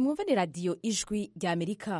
mwumva ni radiyo ijwi rya amerika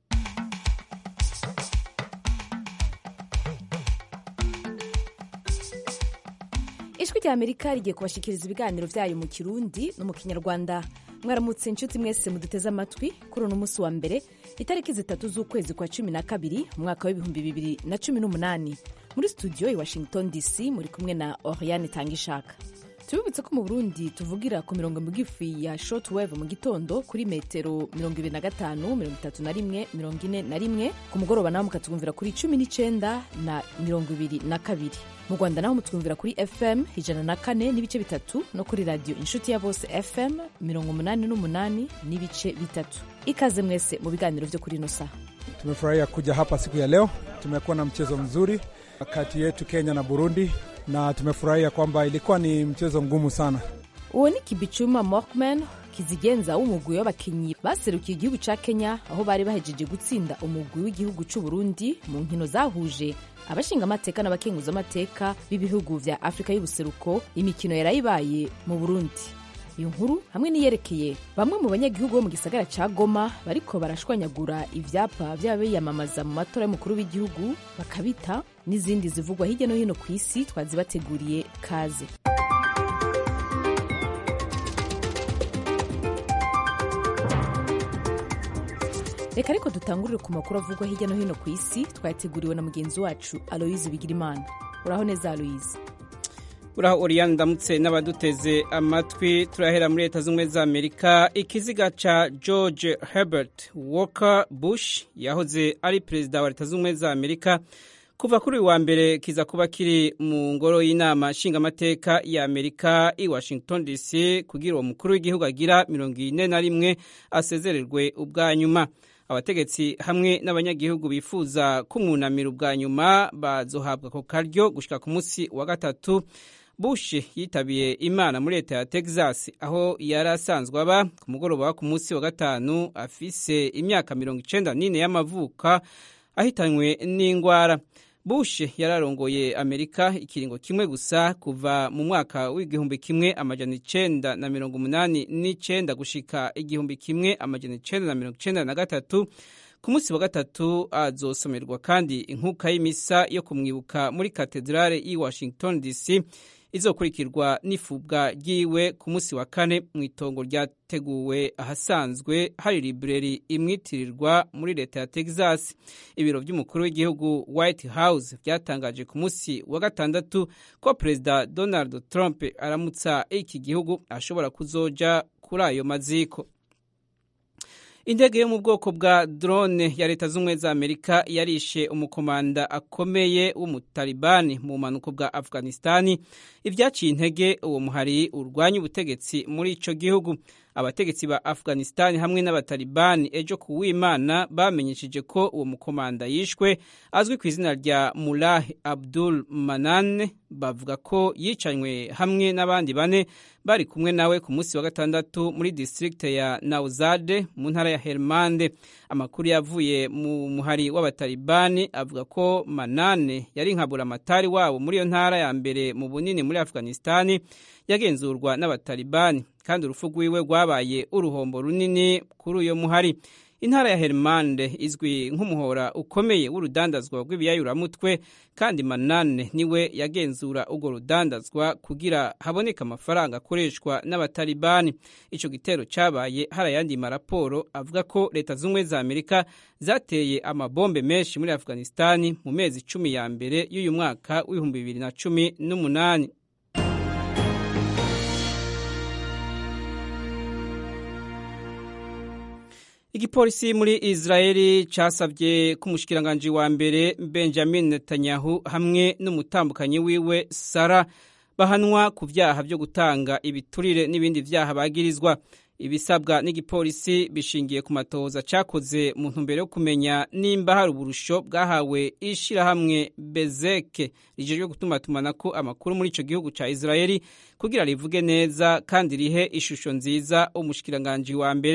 ijwi rya amerika rigiye kubashikiriza ibiganiro byayo mu kirundi no mu kinyarwanda mwaramutse inshuti mwese muduteze amatwi kuri uno munsi wa mbere itariki zitatu z'ukwezi kwa cumi na kabiri umwaka w'ibihumbi bibiri na cumi n'umunani muri studio i washington dc muri kumwe na oriane tangishaka tubibutse ko mu burundi tuvugira ku mirongo migufi ya shortwave mu gitondo kuri metero mirongo ibiri na gatanu mirongo itatu na rimwe mirongo ine na rimwe ku mugoroba naho mukatwumvira kuri cumi n'icenda na mirongo ibiri na kabiri mu rwanda naho mutwumvira kuri fm ijana na kane n'ibice bitatu no kuri radiyo inshuti ya bose fm mirongo umunani n'umunani n'ibice bitatu ikaze mwese mu biganiro vyo kuri ino saha Tumefurahia kuja hapa siku ya leo. Tumekuwa na mchezo mzuri kati yetu Kenya na Burundi, na tumefurahia kwamba ilikuwa ni mchezo ngumu sana. uwo ni kibicuma morkman kizigenza w'umugwi w'abakinyi baserukiye igihugu ca kenya aho bari bahejeje gutsinda umugwi w'igihugu c'u burundi mu nkino zahuje abashingamateka n'abakenguzamateka b'ibihugu vya afurika y'ubuseruko imikino yarayibaye mu burundi iyo nkuru hamwe n'iyerekeye bamwe mu banyagihugu bo mu gisagara ca goma bariko barashwanyagura ivyapa vy'abiyamamaza mu matora y'umukuru w'igihugu bakabita n'izindi zivugwa hirya no hino ku isi twazibateguriye kaze reka ariko dutangurire ku makuru avugwa hirya no hino ku isi twayateguriwe na mugenzi wacu aloyize bigirimana uraho neza aloyize uraho oriyani ndamutse n'abaduteze amatwi turahera muri leta z'ubumwe za amerika ikiziga ca george herbert walker bush yahoze ari perezida wa leta z'ubumwe za amerika kuva kuri uyu wa mbere kiza kuba kiri mu ngoro y'inama nshingamateka ya amerika i washington dc kugira uwo mukuru w'igihugu agira mirongo ine na rimwe asezererwe ubwa nyuma abategetsi hamwe n'abanyagihugu bifuza kumwunamira ubwa nyuma bazohabwa ako karyo gushika ku munsi wa gatatu bush yitabiye imana muri leta ya texas aho yari asanzwe aba ku mugoroba wa ku munsi wa gatanu afise imyaka mirongo icenda n'ine y'amavuka ahitanywe n'ingwara bush yararongoye amerika ikiringo kimwe gusa kuva mu mwaka w'igihumbi kimwe amajana icenda na mirongo umunani n'icenda gushika igihumbi kimwe amajana icenda na mirongo icenda na gatatu ku munsi wa gatatu azosomerwa kandi inkuka y'imisa yo kumwibuka muri katedrale y'i washington dc izokurikirwa n'ifubwa ryiwe ku munsi wa kane mu itongo ryateguwe ahasanzwe hari libreri imwitirirwa muri leta ya texas ibiro by'umukuru w'igihugu white house byatangaje ku munsi wa gatandatu ko perezida donald trump aramutsa iki gihugu ashobora kuzoja kuri ayo maziko indege yo mu bwoko bwa drone ya leta z'ubumwe za amerika yarishe umukomanda akomeye w'umutalibani mu bumanuko bwa afghanistani ibyaciye intege uwo muhari urwanya ubutegetsi muri ico gihugu abategetsi ba afghanistani hamwe n'abatalibani ejo ku w'imana bamenyesheje ko uwo mukomanda yishwe azwi ku izina rya mulah abdul manan bavuga ko yicanywe hamwe n'abandi bane bari kumwe nawe ku munsi wa gatandatu muri district ya nauzade mu ntara ya helmande amakuru yavuye mu muhari w'abatalibani avuga ko manane yari nkabura amatari wabo muri iyo ntara ya mbere mu bunini muri afghanistani yagenzurwa n'abatalibani kandi urupfu rwiwe rwabaye uruhombo runini kuri uyo muhari intara ya helmande izwi nk'umuhora ukomeye w'urudandazwa rw'ibiyayuramutwe kandi manane niwe yagenzura urwo rudandazwa kugira haboneke amafaranga akoreshwa n'abatalibani ico gitero cabaye hari ayandi maraporo avuga ko leta z'ubumwe za amerika zateye amabombe menshi muri afghanistani mu mezi cumi ya mbere y'uyu mwaka w'ibihumbi bibiri na cumi n'umunani igipolisi muri israeli casavye ko umushikiranganji wa mbere benjamin netanyahu hamwe n'umutambukanyi wiwe sara bahanwa ku vyaha vyo gutanga ibiturire n'ibindi vyaha bagirizwa ibisabwa n'igipolisi bishingiye ku matoza cakoze mu ntumbero yo kumenya nimba hari uburusho bwahawe ishirahamwe bezeke rijejwe gutumatumanako amakuru muri ico gihugu ca israeli kugira rivuge neza kandi rihe ishusho nziza umushikiranganji wa mbere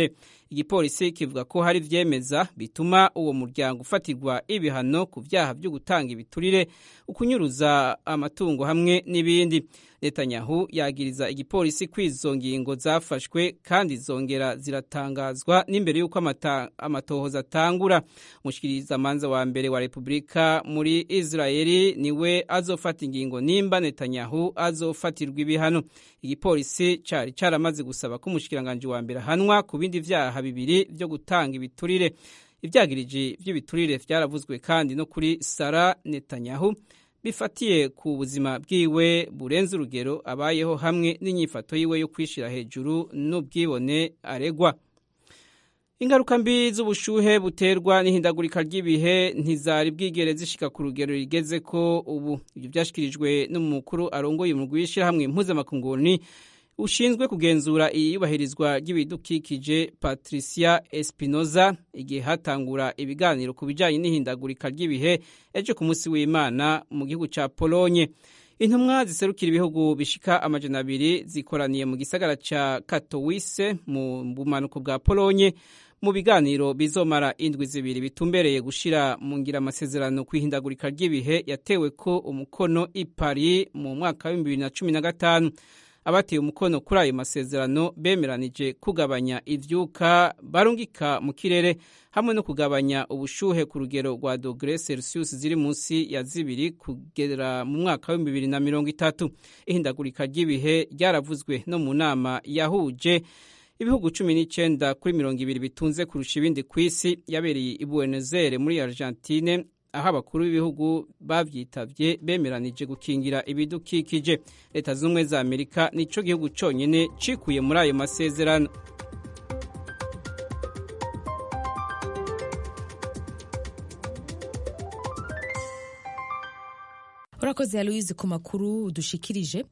igipolisi kivuga ko hari ivyemeza bituma uwo muryango ufatirwa ibihano ku vyaha vyo gutanga ibiturire ukunyuruza amatungo hamwe n'ibindi netanyahu yagiriza igipolisi ko izo ngingo zafashwe kandi zongera ziratangazwa n'imbere y'uko amatohoza atangura umushikirizamanza wa mbere wa repubulika muri israeli niwe azofata ingingo nimba netanyahu azofatirwa ibihano igipolisi cari caramaze gusaba ko umushikiranganji wa mbere ahanwa ku bindi vyaha bibiri vyo gutanga ibiturire ivyagiriji vy'ibiturire vyaravuzwe kandi no kuri sara netanyahu bifatiye ku buzima bwiwe burenze urugero abayeho hamwe n'inyifato yiwe yo kwishira hejuru n'ubwibone aregwa ingaruka mbi z'ubushuhe buterwa n'ihindagurika ry'ibihe ntizari bwigere zishika ku rugero rigeze ko ubu ibyo byashyikirijwe n'umukuru arongoye umurwi w'ishyirahamwe mpuzamakunguni ushinzwe kugenzura iyubahirizwa ry'ibidukikije patricia espinoza igihe hatangura ibiganiro ku bijyanye n'ihindagurika ry'ibihe ejo ku munsi w'imana mu gihugu cya polonye intumwa ziserukira ibihugu bishika amajana abiri zikoraniye mu gisagara cya katowise mu bumanuko bwa polonye mu biganiro bizomara indwi zibiri bitumbereye gushira mu ngira amasezerano ku ihindagurika ry'ibihe yatewe ko umukono i Paris mu mwaka wa bibiri na cumi na gatanu abateye umukono kuri ayo masezerano bemeranije kugabanya ivyuka barungika mu kirere hamwe no kugabanya ubushuhe ku rugero rwa dogere celsius ziri munsi ya zibiri kugera mu mwaka wa bibiri na mirongo itatu ihindagurika ry'ibihe ryaravuzwe no mu nama yahuje ibihugu cumi n'icyenda kuri mirongo ibiri bitunze kurusha ibindi ku isi yabereye i Buenos Aires muri Argentine aho abakuru b'ibihugu bavyitavye bemeranije gukingira ibidukikije leta z'ubumwe za amerika nico gihugu conyene cikuye muri ayo masezerano urakoze ya louise ku makuru dushikirije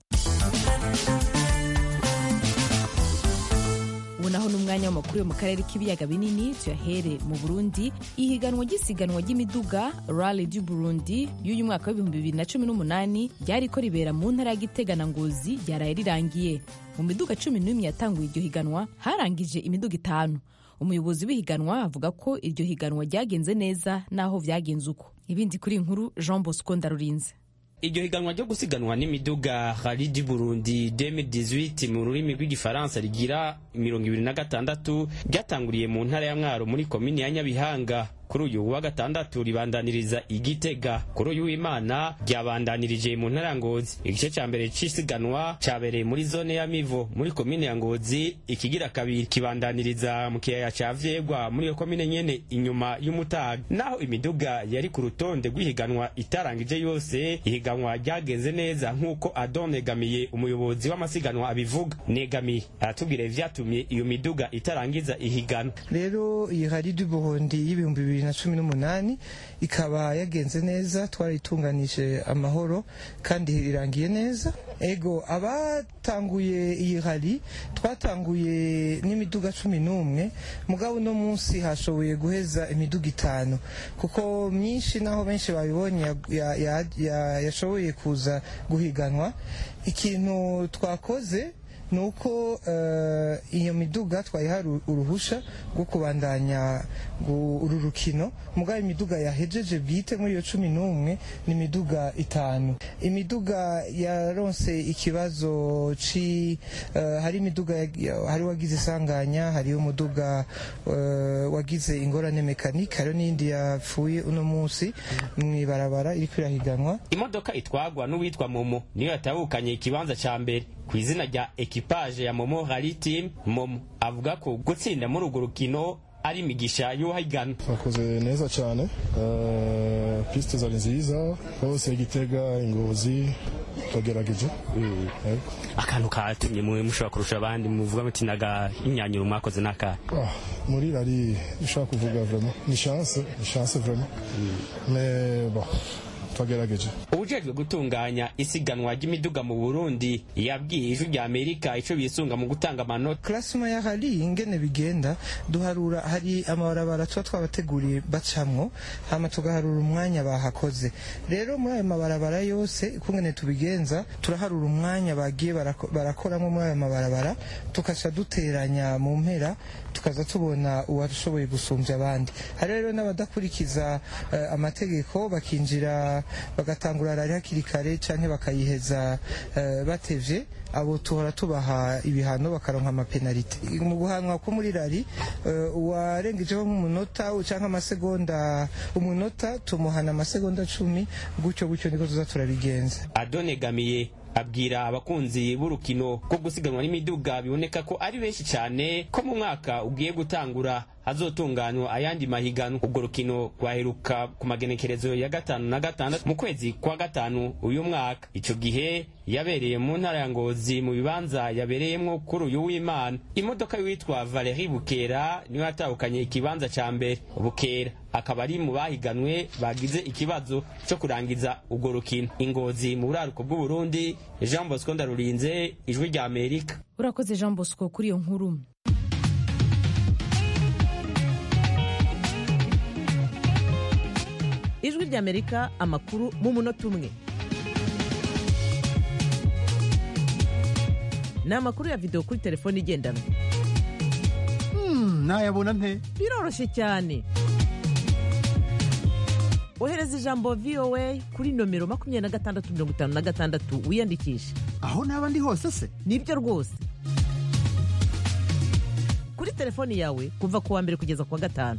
ubu naho ni umwanya w'amakuru yo mu karere k'ibiyaga binini tuyahere mu burundi ihiganwa ry'isiganwa ry'imiduga rally du burundi y'uyu mwaka w'ibihumbi bibiri na cumi n'umunani ryariko ribera mu ntara ya gitega na ngozi ryaraye rirangiye mu miduga cumi n'imwe yatanguye iryo higanwa harangije imiduga itanu umuyobozi w'ihiganwa avuga ko iryo higanwa ryagenze neza n'aho vyagenze uko ibindi kuri inkuru jean bosco ndarurinze iryo higanwa ryo gusiganwa n'imiduga rally du burundi 2018 mu rurimi rw'igifaransa rigira mirongo ibiri na gatandatu ryatanguriye mu ntara ya mwaro muri komini ya nyabihanga kuri uyu wa gatandatu ribandaniriza igitega kuri uyu w'imana ryabandanirije mu ntara ya ngozi igice cya mbere c'isiganwa cyabereye muri zone ya mivo muri komine ya ngozi ikigira kabiri kibandaniriza mu kiyaya ca vyegwa muri iyo komine nyene inyuma y'umutaga naho imiduga yari ku rutonde rw'ihiganwa itarangije yose ihiganwa ryagenze neza nk'uko adon negamiye umuyobozi w'amasiganwa abivuga negamiye aratubwira ivyatumye iyo miduga itarangiza ihiganwa rero iyi rally du burundi y'ibihumbi bibiri na cumi n'umunani ikaba yagenze neza twarayitunganije amahoro kandi irangiye neza ego abatanguye iyi rally twatanguye n'imiduga cumi n'umwe mugabo uno munsi hashoboye guheza imiduga itanu kuko myinshi naho benshi babibonye yashoboye kuza guhiganwa ikintu twakoze ni uko iyo miduga twayiha uruhusha rwo kubandanya uru rukino mugabo imiduga yahejeje bwite muri iyo cumi n'umwe ni imiduga itanu imiduga yaronse ikibazo ci hari imiduga hari wagize isanganya hariho umuduga wagize ingorane mekanike hariho n'iyindi yapfuye uno munsi mu ibarabara iri kwirahiganwa imodoka itwagwa n'uwitwa momo niyo yatabukanye ikibanza cya mbere ku izina rya ekipaje ya momo rally team momo avuga ko gutsinda muri urwo rukino ari imigisha y'uwahigana bakoze neza cyane pisite zari nziza hose igitega ingozi twagerageje akantu katumye mwe mushobora kurusha abandi muvuga muti naga imyanyuro mwakoze n'akahe muri rari ushaka kuvuga vraiment ni chance ni chance vraiment mais bon twagerageje ubujejwe gutunganya isiganwa ry'imiduga mu burundi yabwiye ijwi rya amerika ico bisunga mu gutanga amanota klasima ya hari ingene bigenda duharura hari amabarabara tuba twabateguriye bacamwo hama tugaharura umwanya bahakoze rero muri ayo mabarabara yose ukungene tubigenza turaharura umwanya bagiye barako- barakoramo muri ayo mabarabara tukaca duteranya mu mpera tukaza tubona uwashoboye gusumbya abandi hari rero n'abadakurikiza eh, amategeko bakinjira bagatangura rari hakiri kare canke bakayiheza eh, batevye abo tuhora tubaha ibihano bakaronka amapenalite mu guhanwa ko muri rari eh, uwarengejeho nk'umunota canke amasegonda umunota tumuhana amasegonda cumi gutyo gutyo niko tuza turabigenza adonegamiye abwira abakunzi b'urukino rwo gusiganwa n'imiduga biboneka ko ari benshi cyane ko mu mwaka ugiye gutangura hazotunganywa ayandi mahiganwa ubwo rukino rwaheruka ku magenekerezo ya gatanu na gatandatu mu kwezi kwa gatanu uyu mwaka ico gihe yabereye mu ntara ya ngozi mu bibanza yabereyemwo kuri uyu w'imana imodoka y'uwitwa valeri bukera niyo yatahukanye ikibanza ca mbere bukera akaba ari mu bahiganwe bagize ikibazo cyo kurangiza ubwo rukino ingozi mu buraruko bw'uburundi jean bosco ndarurinze ijwi rya amerika urakoze jean bosco kuri iyo nkuru ijwi ry'amerika amakuru mu munota umwe ni amakuru ya videwo kuri telefone igendanwa nayabona nte biroroshye cyane ohereza ijambo voa kuri nomero makumyabiri na gatandatu mirongo itanu na gatandatu wiyandikishe aho naba ndi hose se nibyo rwose kuri telefoni yawe kuva ku wa mbere kugeza ku wa gatanu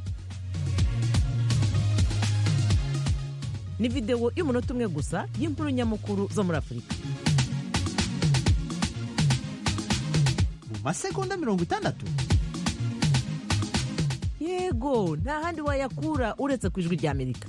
ni videwo y'umunota umwe gusa y'inkuru nyamukuru zo muri afurika mu masegonda mirongo itandatu yego nta handi wayakura uretse ku ijwi ry'amerika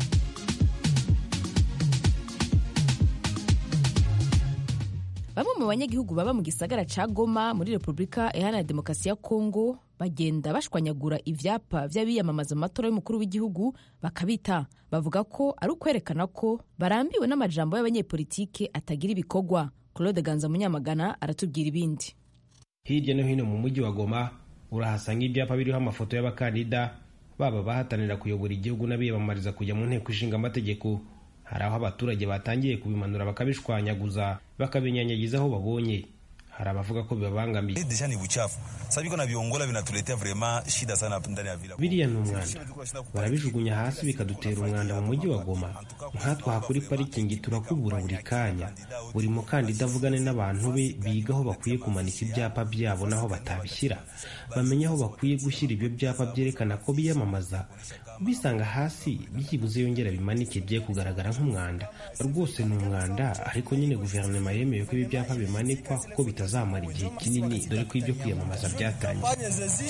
bamwe mu banyagihugu baba mu gisagara ca goma muri repubulika iharanira demokarasi ya kongo bagenda bashwanyagura ivyapa vy'abiyamamaza mu matora y'umukuru w'igihugu bakabita bavuga ko ari ukwerekana ko barambiwe n'amajambo y'abanyepolitike atagira ibikorwa claude ganza munyamagana aratubwira ibindi hirya no hino mu mujyi wa goma urahasanga ibyapa biriho amafoto y'abakandida baba bahatanira kuyobora igihugu n'abiyamamariza kujya mu nteko ishinga amategeko hari aho abaturage batangiye kubimanura bakabishwanyaguza bakabinyanyagiza aho babonye hari abavuga ko bibabangamiye deja ni buchafu sasa biko na viongola vinatuletea vraiment shida sana ndani ya vila biriya ni umwanda barabijugunya hasi bikadutera umwanda mu mujyi wa goma nkatwe aha kuri parikingi turakubura buri kanya buri mukandida avugane n'abantu be biga aho bakwiye kumanika ibyapa byabo n'aho batabishyira bamenye aho bakwiye gushyira ibyo byapa byerekana ko biyamamaza bisanga hasi byibuze yongera bimanike bye kugaragara nk'umwanda rwose ni umwanda ariko nyine guverinoma yemeye ko ibi byapa bimanikwa kuko bitazamara igihe kinini dore ko ibyo kwiyamamaza byatangiye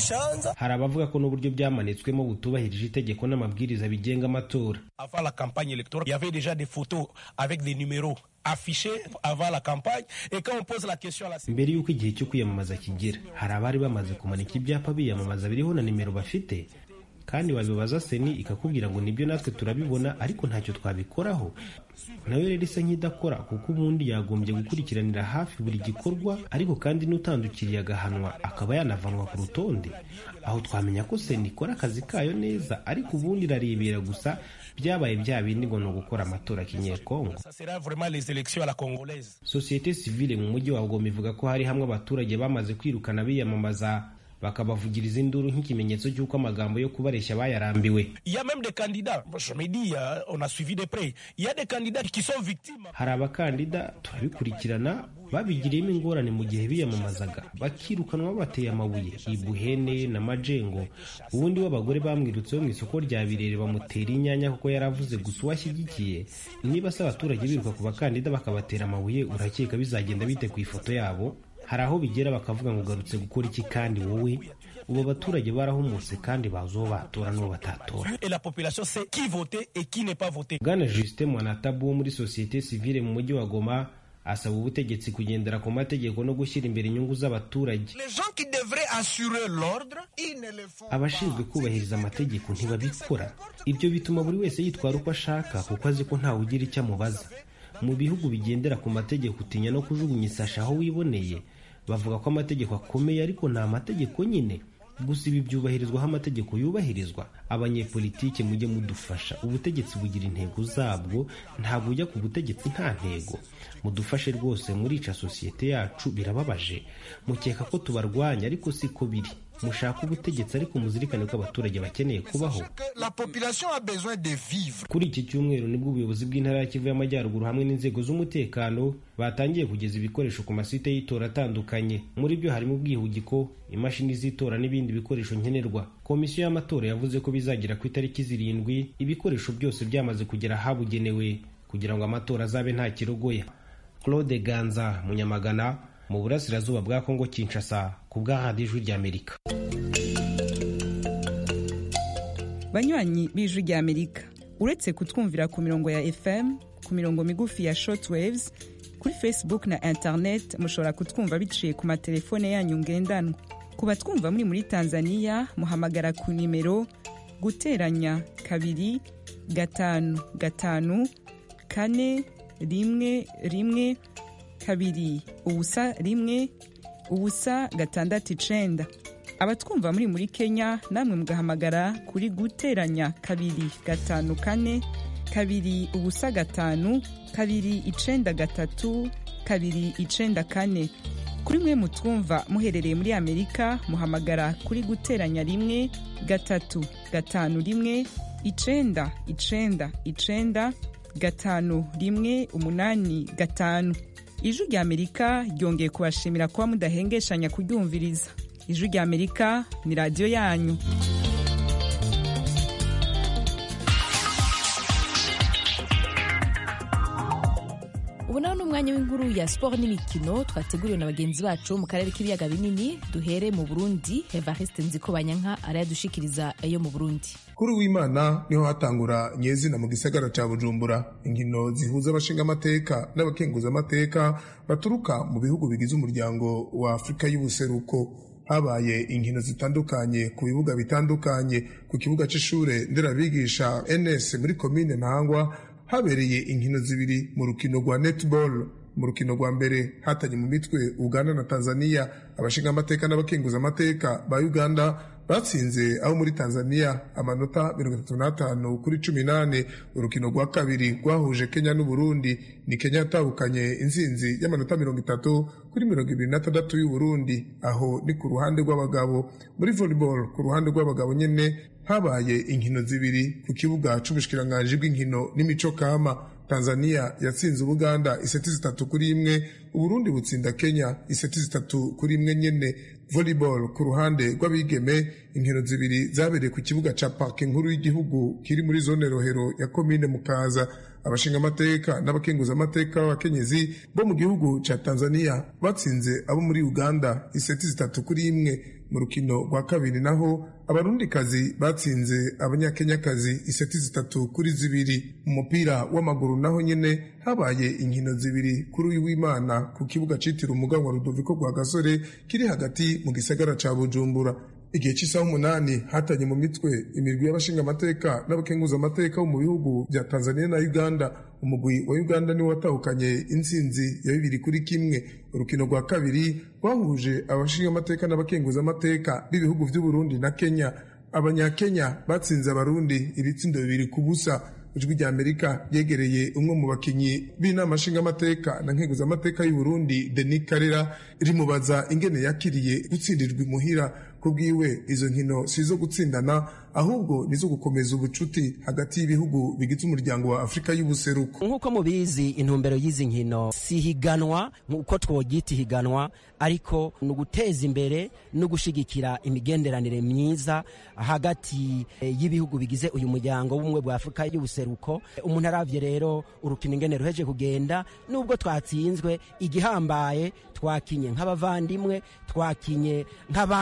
hari abavuga ko n'uburyo byamanitswemo butubahirije itegeko n'amabwiriza bigenga amatora Avant la campagne électorale, il y avait déjà des photos avec des numéros affichés avant la campagne. Et quand on pose la question à la mbere y'uko igihe cyo kwiyamamaza kigera hari abari bamaze kumanika ibyapa biyamamaza biriho na nimero bafite kandi wabibaza seni ikakubwira ngo nibyo natwe turabibona ariko ntacyo twabikoraho nayo rero isa nk'idakora kuko ubundi yagombye gukurikiranira hafi buri gikorwa ariko kandi n'utandukiriye agahanwa akaba yanavanwa ku rutonde aho twamenya ko seni ikora akazi kayo neza ariko ubundi irarebera gusa byabaye bya bindi ngo ni ugukora amatora kinyekongo Ça sera vraiment les élections à la congolaise. sosiyete sivile mu mujyi wa goma ivuga ko hari hamwe abaturage bamaze kwirukana biyamamaza bakabavugiriza induru nk'ikimenyetso cy'uko amagambo yo kubareshya bayarambiwe Il y a même des candidats, je me dis, euh, on a suivi de près, il y a des candidats qui sont victimes. hari abakandida turabikurikirana babigiriyemo ingorane mu gihe biyamamazaga bakirukanwa babateye amabuye ibuhene na majengo ubundi w'abagore bamwirutseho mu isoko rya birere bamutera inyanya kuko yaravuze gusa uwo ashyigikiye niba se abaturage biruka ku bakandida bakabatera amabuye urakeka bizagenda bite ku ifoto yabo hari aho bigera bakavuga ngo ugarutse gukora iki kandi wowe ubu abaturage barahumutse kandi bazi uwo batora n'uwo batatora Et la population sait qui voter et qui n'est pas voté. bwana justin mwanatabu wo muri sosiyete sivile mu mujyi wa goma asaba ubutegetsi kugendera ku mategeko no gushyira imbere inyungu z'abaturage abashinzwe kubahiriza amategeko ntibabikora ibyo bituma buri wese yitwara uko ashaka kuko azi ko ntawe ugira icyo amubaza mu bihugu bigendera ku mategeko utinya no kujugunya isashi aho wiboneye bavuga ko amategeko akomeye ariko nta mategeko nyine gusa ibi byubahirizwa aho amategeko yubahirizwa abanyepolitike mujye mudufasha ubutegetsi bugira intego zabwo ntabwo ujya ku butegetsi nta ntego mudufashe rwose murica sosiyete yacu birababaje mukeka ko tubarwanya ariko siko biri mushaka ubutegetsi ariko muzirikane ko abaturage bakeneye kubaho kuri iki cyumweru nibwo ubuyobozi bw'intara ya kivu y'amajyaruguru hamwe n'inzego z'umutekano batangiye kugeza ibikoresho ku masite y'itora atandukanye muri byo harimo ubwihugiko imashini z'itora n'ibindi bikoresho nkenerwa komisiyo y'amatora yavuze ko bizagera ku itariki zirindwi ibikoresho byose byamaze kugera ahabugenewe kugira ngo amatora azabe nta kirogoya claude ganza munyamagana mu burasirazuba bwa kongo kinshasa ku bwa radiyo ijwi ry'amerika banywanyi b'ijwi ry'amerika uretse kutwumvira ku mirongo ya fm ku mirongo migufi ya shortwaves kuri facebook na internet mushobora kutwumva biciye ku matelefone yanyu ngendanwa ku batwumva muri muri tanzania muhamagara ku nimero guteranya kabiri gatanu gatanu kane rimwe rimwe kabiri ubusa rimwe ubusa gatandatu icenda abatwumva muri muri kenya namwe mugahamagara kuri guteranya kabiri gatanu kane kabiri ubusa gatanu kabiri icenda gatatu kabiri icenda kane kuri mwe mutwumva muherereye muri amerika muhamagara kuri guteranya rimwe gatatu gatanu rimwe icenda icenda icenda gatanu rimwe umunani gatanu ijwi rya amerika ryongeye kubashimira kuba mudahengeshanya kuryumviriza ijwi rya amerika ni radiyo yanyu ubu nawe ni umwanya w'inkuru ya siporo n'imikino twateguriwe na bagenzi bacu mu karere k'ibiyaga binini duhere mu burundi evariste nziko banyanka arayadushikiriza ayo mu burundi kuri w'imana niho hatangura nyezina mu gisagara cya bujumbura inkino zihuza abashingamateka n'abakenguzamateka baturuka mu bihugu bigize umuryango wa afurika y'ubuseruko habaye inkino zitandukanye ku bibuga bitandukanye ku kibuga cy'ishure nderabigisha ns muri komine ntangwa habereye inkino zibiri mu rukino rwa netball mu rukino rwa mbere hatanye mu mitwe uganda na tanzania abashingamateka n'abakenguzamateka ba uganda batsinze abo muri tanzania amanota 35 kuri 18 urukino rwa kabiri rwahuje kenya n'uburundi ni kenya yatahukanye intsinzi y'amanota 30 kuri 26 y'uburundi aho ni ku ruhande rw'abagabo muri volleyball ku ruhande rw'abagabo nyene habaye inkino zibiri ku kibuga c'ubushikiranganji bw'inkino n'imico kama tanzania yatsinze ubuganda iseti zitatu kuri imwe uburundi butsinda kenya iseti zitatu kuri imwe nyene volleyball ku ruhande rw'abigeme inkino zibiri zabereye ku kibuga ca parke nkuru y'igihugu kiri muri zone rohero ya komine mukaza abashingamateka n'abakenguzamateka b'abakenyezi bo mu gihugu ca tanzania batsinze abo muri uganda iseti zitatu kuri imwe mu rukino rwa kabiri naho abarundikazi batsinze abanyakenyakazi iseti zitatu kuri zibiri mu mupira w'amaguru naho nyene habaye inkino zibiri kuri uyu w'imana ku kibuga citiriwe umuganwa rudoviko rwa gasore kiri hagati mu gisagara ca bujumbura igihe cy'isaha umunani hatanye mu mitwe imirwi y'abashingamateka n'abakenguzamateka bo mu bihugu bya tanzania na uganda umugwi wa uganda niwo watahukanye intsinzi ya bibiri kuri kimwe urukino rwa kabiri rwahuje abashingamateka n'abakenguzamateka b'ibihugu by'uburundi na kenya abanyakenya batsinze abarundi ibitsindo bibiri ku busa ijwi rya amerika ryegereye umwe mu bakinnyi b'inama nshingamateka na nkenguzamateka y'uburundi denis karera rimubaza ingene yakiriye gutsindirwa imuhira ku bwiwe izo nkino si izo gutsindana ahubwo nizo gukomeza ubucuti hagati y'ibihugu bigize umuryango wa afurika y'ubuseruko nk'uko mubizi intumbero y'izi nkino si higanwa nk'uko twogyita ihiganwa ariko ni uguteza imbere no gushyigikira imigenderanire myiza hagati y'ibihugu bigize uyu muryango w'ubumwe bwa afurika y'ubuseruko umuntu arabye rero urukino ingene ruheje kugenda nubwo twatsinzwe igihambaye twakinye nk'abavandimwe twakinye nk'abamaze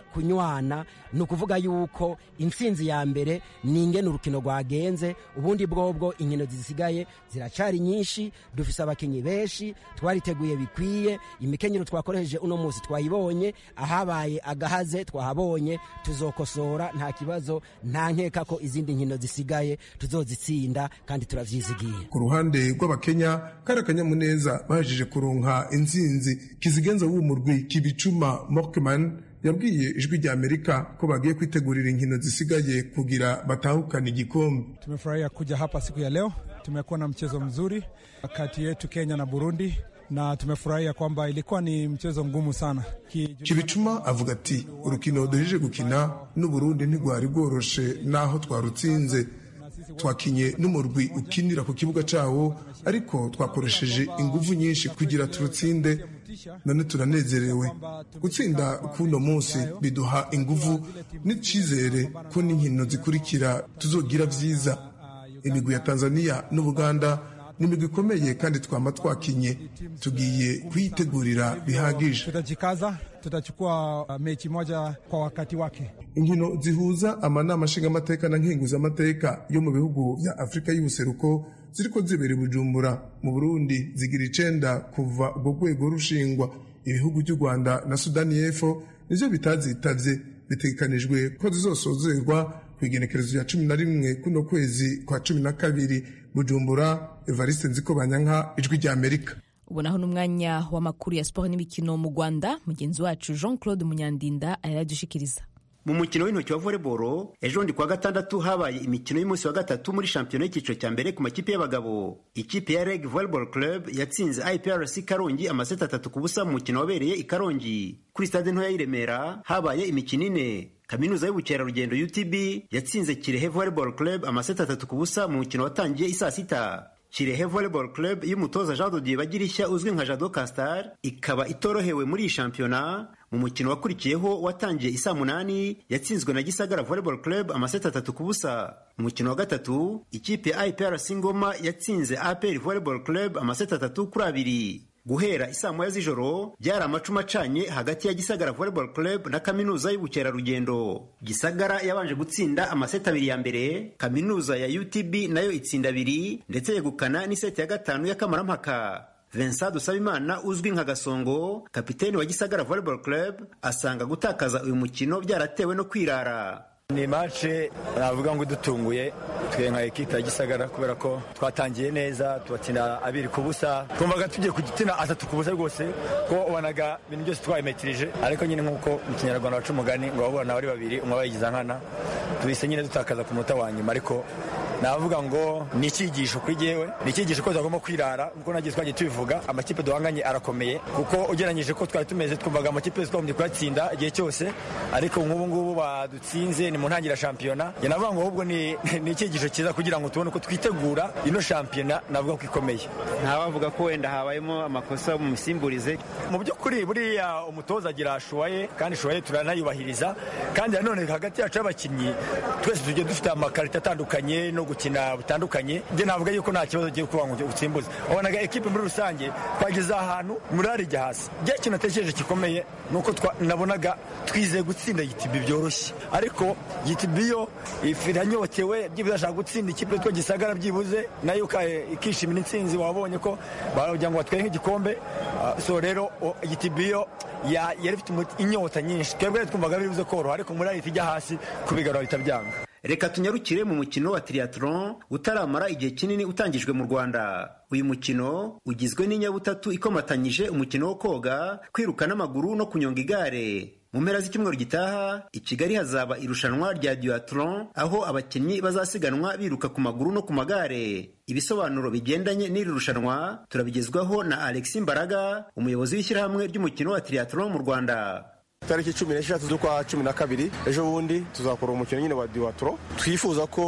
kunywana ni ukuvuga yuko intsinzi ya mbere ni ingene urukino rwagenze ubundi bwobwo inkino zisigaye ziracari nyinshi dufise abakinnyi benshi twariteguye bikwiye imikenyero twakoresheje uno munsi twayibonye ahabaye agahaze twahabonye tuzokosora nta kibazo nta nkeka ko izindi nkino zisigaye tuzozitsinda kandi turavyizigiye ku ruhande rw'abakenya kari akanyamuneza bahejeje kuronka intsinzi kizigenza w'umurwi kibicuma morkman yabwiye ijwi rya amerika ko bagiye kwitegurira inkino zisigaye kugira batahukane igikombe tumefurahia kuja hapa siku ya leo tumekuwa na mchezo mzuri kati yetu kenya na burundi na tumefurahia kwamba ilikuwa ni mchezo mgumu sana kibicuma avuga ati urukino duhejeje gukina n'uburundi ntigwari rworoshe n'aho twarutsinze twakinye n'umurwi ukinira ku kibuga cyawo ariko twakoresheje ingufu nyinshi kugira turutsinde none turanezerewe gutsinda k'uno munsi biduha ingufu n'icyizere ko n'inkino zikurikira tuzogira byiza imigwi ya tanzania n'ubuganda ni imigwi ikomeye kandi twama twakinye tugiye kuyitegurira bihagije tutajikaza tutachukua mechi moja kwa wakati wake inkino zihuza amanama nshingamateka na nkenguzamateka yo mu bihugu bya afurika y'ubuseruko ziriko zibera i bujumbura mu burundi zigira icenda kuva urwo rwego rushingwa ibihugu by'u rwanda na sudani y'epfo nivyo bitazitavye bitegekanijwe ko zizosozerwa ku igenekerezo rya cumi na rimwe kuno kwezi kwa cumi na kabiri bujumbura evariste nziko banyanka ijwi rya amerika ubonaho n'umwanya w'amakuru ya siporo n'imikino mu rwanda mugenzi wacu jean claude munyandinda arayadushikiriza mu mukino w'intoki wa volleyball ejo bundi kuwa gatandatu habaye imikino y'umunsi wa gatatu muri shampiyona y'icyiciro cya mbere ku makipe y'abagabo ikipe ya reg volleyball club yatsinze iprc karongi amaseti atatu ku busa mu mukino wabereye i karongi kuri stade ntoya y'i remera habaye imikino ine kaminuza y'ubukerarugendo utb yatsinze kirehe volleyball club amaseti atatu ku busa mu mukino watangiye i saa sita kirehe volleyball club y'umutoza jean dodier bagirishya uzwi nka jado castar ikaba itorohewe muri iyi shampiyona mu mukino wakurikiyeho watangiye isaa munani yatsinzwe na gisagara volleyball club amaseti atatu ku busa mu mukino wa gatatu ikipe ya iprc ngoma yatsinze apr volleyball club amaseti atatu kuri abiri guhera isaa moya z'ijoro byari amacuma acanye hagati ya gisagara volleyball club na kaminuza y'ubukerarugendo gisagara yabanje gutsinda amaseti abiri ya mbere kaminuza ya utb nayo itsinda abiri ndetse yegukana n'iseti ya gatanu y'akamarampaka Vincent Dusabimana uzwi nka Gasongo kapiteni wa Gisagara Volleyball Club asanga gutakaza uyu mukino byaratewe no kwirara ni mace navuga ngo idutunguye twe nka ekipa ya gisagara kubera ko twatangiye neza tubatsinda abiri ku busa twumvaga tugiye kugitina atatu ku busa rwose ko ubanaga ibintu byose twabimetirije ariko nyine nk'uko mu kinyarwanda baca umugani ngo babona bari babiri umwe bayigiza nkana tuhise nyine dutakaza ku munota wa nyuma ariko navuga ngo ni icyigisho kuri jyewe ni icyigisho ko tugomba kwirara nk'uko nagiye twagiye tubivuga amakipe duhanganye arakomeye kuko ugereranyije ko twari tumeze twumvaga amakipe yose twagombye kuyatsinda igihe cyose ariko nk'ubu ngubu badutsinze ni mu ntangiriro shampiyona njye navuga ngo ahubwo ni icyigisho cyiza kugira ngo tubone uko twitegura ino shampiyona navuga ko ikomeye ntawavuga ko wenda habayemo amakosa mu misimburize mu by'ukuri buriya umutoza agira shuwaye kandi shuwaye turanayubahiriza kandi nanone hagati yacu y'abakinnyi twese tugiye dufite amakarita atandukanye no gukina butandukanye njye navuga yuko nta kibazo ugiye kuba ngo utsimbuze wabonaga ekipe muri rusange twageze ahantu murari ijya hasi njye ikintu natekereje gikomeye ni uko nabonaga twizeye gutsinda gitibi byoroshye ariko gitibi yo iranyotewe byibuze ashaka gutsinda ikipe yitwa gisagara byibuze nayo ikishimira intsinzi wabonye ko bagira ngo batwere nk'igikombe so rero gitibi yo yari ifite inyota nyinshi twebwe twumvaga bibuze koroha ariko muri ahita ijya hasi kubigarura bihita byanga reka tunyarukire mu mukino wa triathlon utaramara igihe kinini utangijwe mu rwanda uyu mukino ugizwe n'inyabutatu ikomatanyije umukino wo koga kwiruka n'amaguru no kunyonga igare mu mpera z'icyumweru gitaha i kigali hazaba irushanwa rya duathlon aho abakinnyi bazasiganwa biruka ku maguru no ku magare ibisobanuro bigendanye n'iri rushanwa turabigezwaho na alexi mbaraga umuyobozi w'ishyirahamwe ry'umukino wa triathlon mu rwanda tariki cumi n'eshatu z'ukwa cumi na kabiri ejo bundi tuzakora umukino nyine wa diwatoro twifuza ko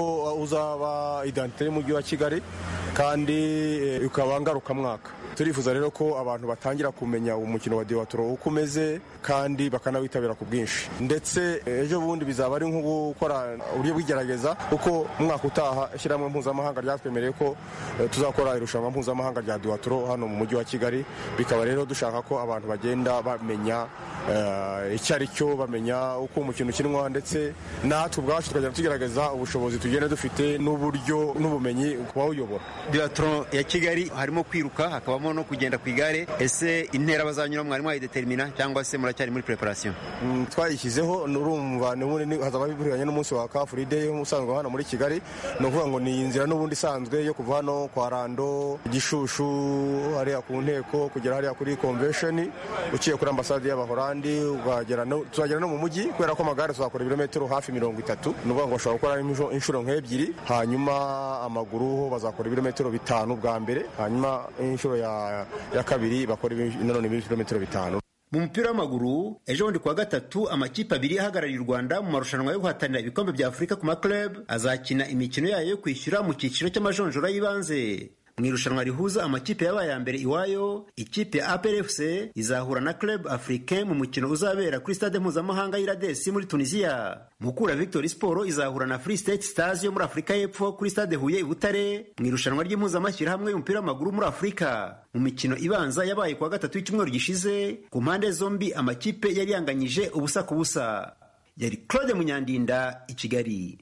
uzaba identite y'umujyi wa kigali kandi ukaba ngarukamwaka turifuza rero ko abantu batangira kumenya umukino wa diwatoro uko umeze kandi bakanawitabira ku bwinshi ndetse ejo bundi bizaba ari nko gukora uburyo bw'igerageza kuko umwaka utaha ishyirahamwe mpuzamahanga ryatwemereye ko tuzakora irushanwa mpuzamahanga rya diwatoro hano mu mujyi wa kigali bikaba rero dushaka ko abantu bagenda bamenya icyo ari cyo bamenya uko umukino ukinwa ndetse natwe ubwacu tukagenda tugerageza ubushobozi tugenda dufite n'uburyo n'ubumenyi ku bawuyobora biatron ya kigali harimo kwiruka hakabamo no kugenda ku igare ese intera bazanyura mwari mwayidetermina cyangwa se muracyari muri preparation twayishyizeho urumva hazaba biburanye n'umunsi wa kafuride usanzwe hano muri kigali ni ukuvuga ngo ni inzira n'ubundi isanzwe yo kuva hano kwa rando gishushu hariya ku nteko kugera hariya kuri convention uciye kuri ambasade y'abahorandi tuzagera no mu mujyi kubera ko amagare tuzakora ibirometero hafi mirongo itatu ni ukuvuga ngo bashobora gukora inshuro nk'ebyiri hanyuma amaguru ho bazakora ibirometero bitanu bwa mbere hanyuma inshuro ya kabiri bakora nanone ibirometero bitanu mu mupira w'amaguru ejo bundi kuwa gatatu amakipe abiri ahagarariye u rwanda mu marushanwa yo guhatanira ibikombe bya afurika ku maklub azakina imikino yayo yo kwishyura mu cyiciro cy'amajonjora y'ibanze mu irushanwa rihuza amakipe yabaye ya mbere iwayo ikipe ya APRFC izahura na Club Africain mu mukino uzabera kuri stade mpuzamahanga y'Iradesi muri Tunisia. Mukura Victory Sport izahura na Free State Stars yo muri Afurika y'Epfo kuri stade Huye i Butare mu irushanwa ry'impuzamashyirahamwe y'umupira w'amaguru muri Afurika. Mu mikino ibanza yabaye kuwa gatatu w'icyumweru gishize ku mpande zombi amakipe yari yanganyije ubusa ku busa. Yari Claude Munyandinda i Kigali.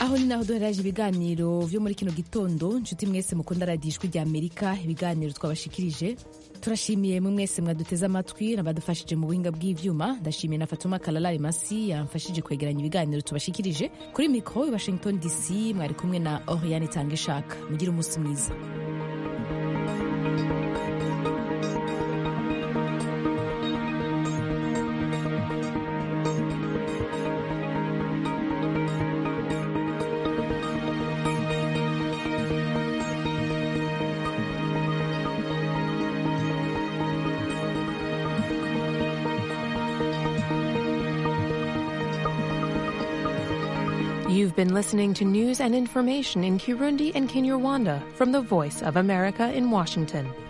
aho ni naho duheraje ibiganiro vyo muri kino gitondo nshuti mwese mukunda radiyo ijwi rya amerika ibiganiro twabashikirije turashimiye mwe mwese mwaduteze amatwi n'abadufashije mu buhinga bw'ivyuma ndashimiye na fatuma kalalari masi yamfashije kwegeranya ibiganiro tubashikirije kuri mikoro i washington dc mwari kumwe na oriane itanga ishaka mugire umunsi mwiza You've been listening to news and information in Kirundi and Kinyarwanda from the Voice of America in Washington.